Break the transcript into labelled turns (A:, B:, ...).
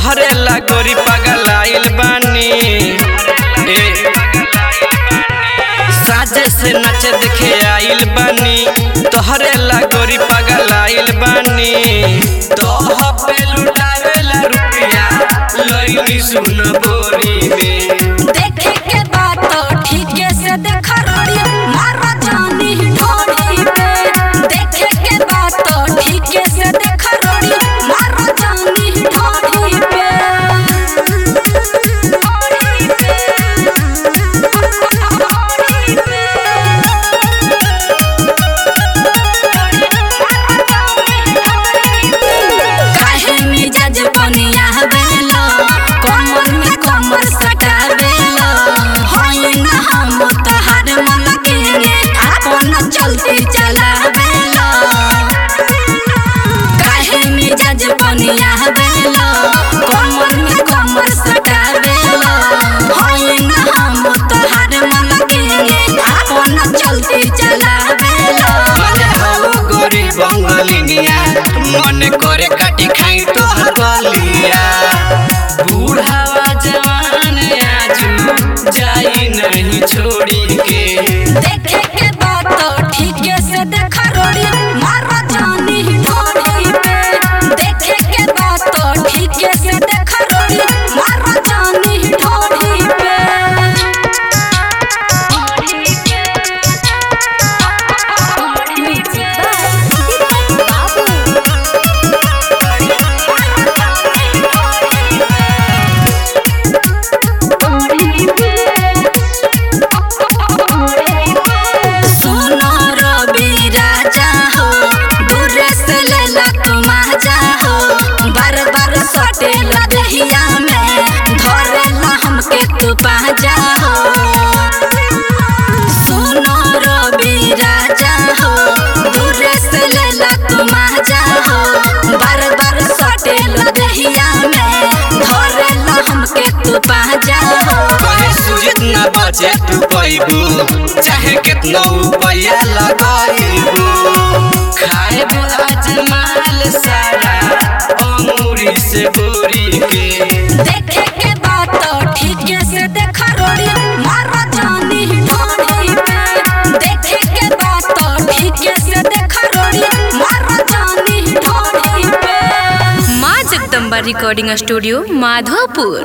A: तोहरे ला गोरी पागल आइल बानी ए साजे से नाचे देखे आइल बानी तोहरे ला गोरी पागल आइल बानी तोह पे लुटावेला रुपया लइनी सुन बोरी में
B: देखे के बात तो ठीके से देख रोड़ी मारा जानी ढोड़ी पे देखे के बात तो ठीके से देख रोड़ी मारा जानी ढोड़ी पे ढोड़ी पे ढोड़ी पे काहे मिजाज बनिया बेलो कमर में कमर सटा बेलो होई ना हम तोहार मन के आपन चलते चला बेलो काहे मिजाज बनिया बेलो कमर में कमर सटा बेलो होई ना हम तोहार मन के आपन चलते चला बेलो
A: अरे हो गोरी बंगलिनिया मन करे काटी खाई तोहर गलिया बूढ़ावा जवान आजू जाई नहीं छोड़ी के
B: देखे के बात तो ठीके से देख रोड़ी मारा जानी ढोड़ी पे देखे के बात तो ठीके से देख रोड़ी मारा जानी ढोड़ी पे सुनो रवि राजा हो दूर से लेला तुम आजा हो बार बार सटेला दहिया में धरेला हमके तू पाजा हो सुनो रवि राजा हो दूर से लेला तुम आजा हो बार बार सटेला दहिया में धरेला हमके तू पाजा हो
A: कहे सुजित ना बचे तू पैबू चाहे कितना रुपया लगाइबू खाएबू आज माल सारा अंगूरी से बोरी के
B: देखे के बात तो ठीके से देख रोड़ी मारा जानी ढोड़ी पे देखे के बात तो ठीके से देख रोड़ी मारा जानी ढोड़ी पे
C: माँ जगदम्बा रिकॉर्डिंग स्टूडियो माधोपुर